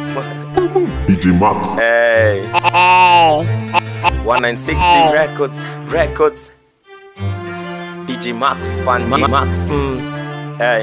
DJ Max. Hey, Hey, 1960 Records, Records. DJ Max, Pan Max. Mm. Hey,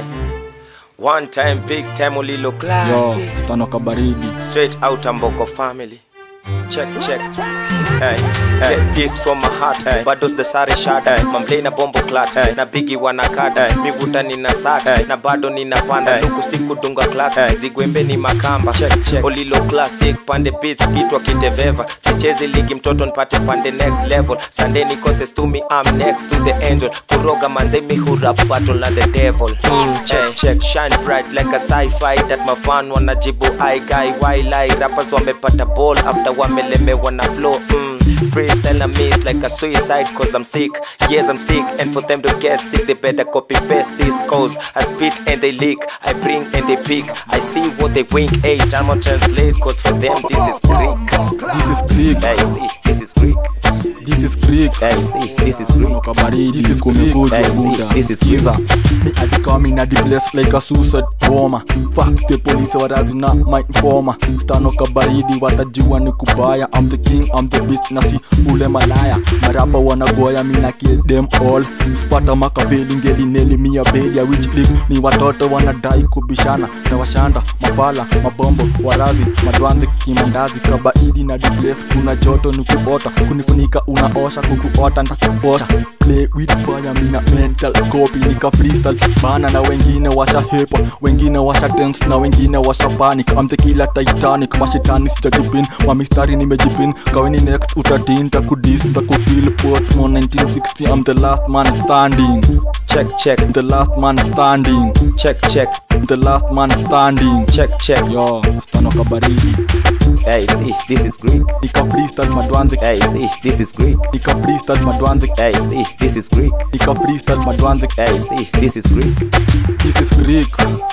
one time, big time, Olilo yo classic. stano kabaridi Straight out Amboko family. Check, check. Hey, hey, this from my heart. Hey, bados the sare shada. Mamble na bombo clat. Hey, na bigi wanakada. Mivuta nina sata. Hey, na bado nina panda. Luku siku dunga clat. Hey, zigwembe ni makamba. Check, check. Olilo classic. Pande beats kitwa kiteveva. Sichezi ligi mtoto nipate pande next level. Sunday nikose stumi I'm next to the angel. Kuroga manze mi hurap battle na the devil. Mm, check, check. Shine bright like a sci-fi. That mafan wanajibu I guy why lie. Rappers wamepata ball after wamelemewa na flow. Mm. Freestyle na miss like a suicide cause I'm sick. Yes, I'm sick. And for them to get sick, they better copy paste these codes. I spit and they leak. I bring and they pick. I see what they wink. Hey, I'm on translate cause for them this is Greek. this is Greek Hey, see, this is Greek. this is Greek Hey, see, this is Greek. stano kabaridi Hey, kumekuja see, buda this is skiza me adikami na the place like a suicide bomber fuck the police warazi na my informer stano kabaridi watajua ni kubaya I'm the king I'm the beast na si ule malaya marapa wanagoya mina kill them all spata makaveli ngeli neli mia belia which league ni watoto wanadai kubishana na washanda mafala mabombo warazi madwanzi kimandazi kabaidi na the place kuna joto ni kuota kunifunika unaosha kukuota ntakubosha play with fire mina mental copy nika freestyle bana na wengine washa hepa wengine washa tense na wengine washa panic I'm the killer titanic mashitani sijajipin mamistari nimejipin kaweni next utatin takudis takupil portmo 1960 I'm the last man standing Check, check, the last man standing check, check, the last man standing check, check. yo stano kabaridi Hey, see, this is Greek. nika freestyle madwanzi Hey, see, this is Greek. nika freestyle madwanzi Hey, see, this is Greek. nika freestyle madwanzi Hey, see, this is Greek. this is greek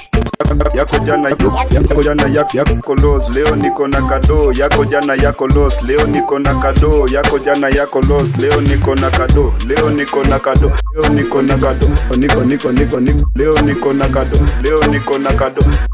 yako jana yako jana yako, yako los leo niko na kado yako jana yako los leo niko na kado yako jana yako los leo niko na kado leo niko na kado leo niko na kado niko niko niko niko leo niko na kado leo niko na kado